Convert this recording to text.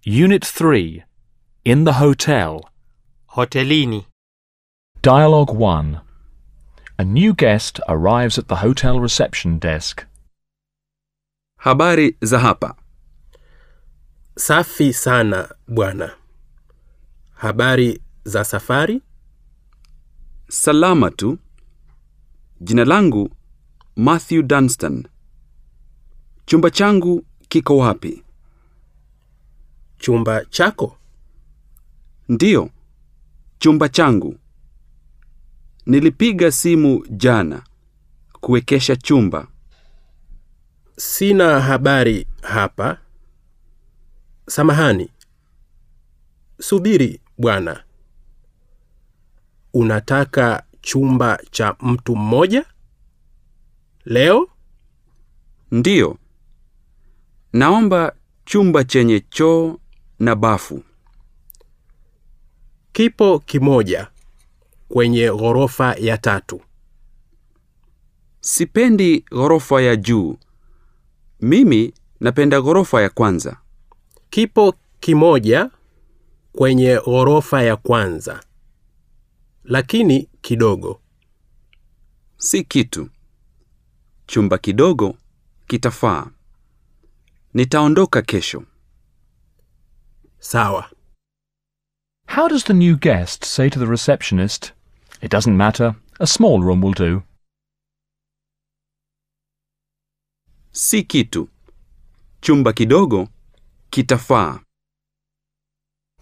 Unit 3. In the hotel. Hotelini. Dialogue 1. A new guest arrives at the hotel reception desk. Habari za hapa. Safi sana bwana. Habari za safari? Salama tu. Jina langu Matthew Dunstan. Chumba changu kiko wapi? Chumba chako? Ndiyo, chumba changu. Nilipiga simu jana kuwekesha chumba. Sina habari hapa. Samahani. Subiri bwana. Unataka chumba cha mtu mmoja? Leo? Ndiyo. Naomba chumba chenye choo na bafu. Kipo kimoja kwenye ghorofa ya tatu. Sipendi ghorofa ya juu. Mimi napenda ghorofa ya kwanza. Kipo kimoja kwenye ghorofa ya kwanza. Lakini kidogo. Si kitu. Chumba kidogo kitafaa. Nitaondoka kesho. Sawa. How does the new guest say to the receptionist, It doesn't matter, a small room will do? Si kitu. Chumba kidogo kitafaa.